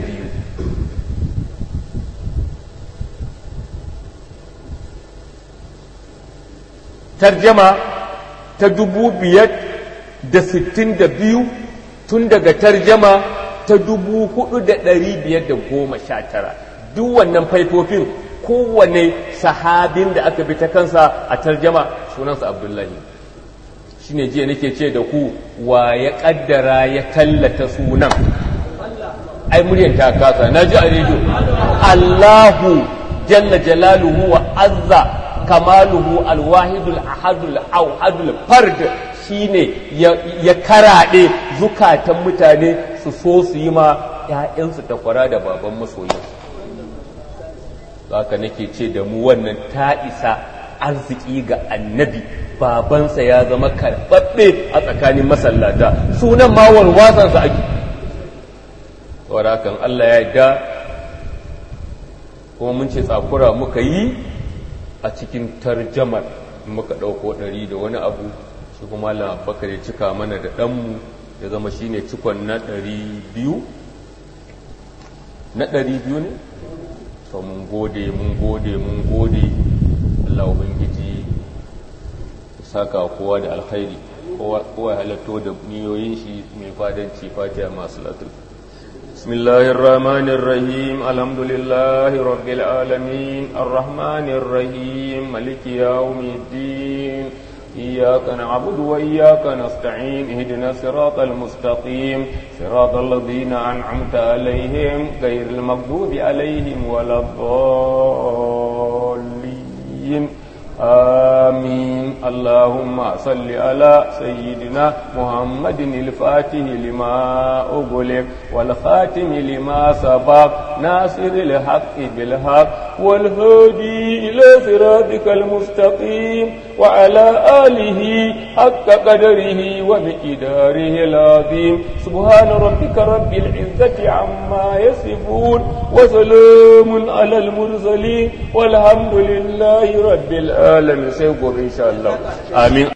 tarjama ta dubu biyar da sittin da biyu tun daga tarjama ta dubu hudu da ɗari biyar da goma sha tara duk wannan faifofin kowane sahabin da aka bi ta kansa a tarjama sunansa abdullahi shine jiya nake ce da ku wa ya kaddara ya tallata sunan ai muryan ta kasa na ji a rediyo allahu jalla jalaluhu wa azza kamaluhu alwahidul ahadul auhadul fard shine ya karaɗe zukatan mutane su so su yi ma ‘ya'yansu takwara da baban masoyinsu haka nake ce da mu wannan ta isa arziki ga annabi babansa ya zama karɓaɓɓe a tsakanin masallata sunan ma warwatsansa ake kan Allah ya da kuma mun ce tsakura muka yi a cikin tarjamar muka ɗauko ɗari da wani abu shi kuma labakar ya cika mana da ɗanmu ya zama shi ne cikon na ɗari biyu na ɗari biyu ne? to mun gode mun gode mun gode Allah Ubangiji saka kowa da alkhairi kowa halatto da niyoyin shi mai fadanci fatiha masu latul بسم الله الرحمن الرحيم الحمد لله رب العالمين الرحمن الرحيم ملك يوم الدين إياك نعبد وإياك نستعين اهدنا الصراط المستقيم صراط الذين أنعمت عليهم غير المغضوب عليهم ولا الضالين آمين اللهم صل على سيدنا محمد الفاتح لما أغلق والخاتم لما سبق ناصر الحق بالحق والهادي إلى صراطك المستقيم وعلى آله حق قدره ومقداره العظيم سبحان ربك رب العزة عما يصفون وسلام على المرسلين والحمد لله رب العالمين سيقول إن شاء الله آمين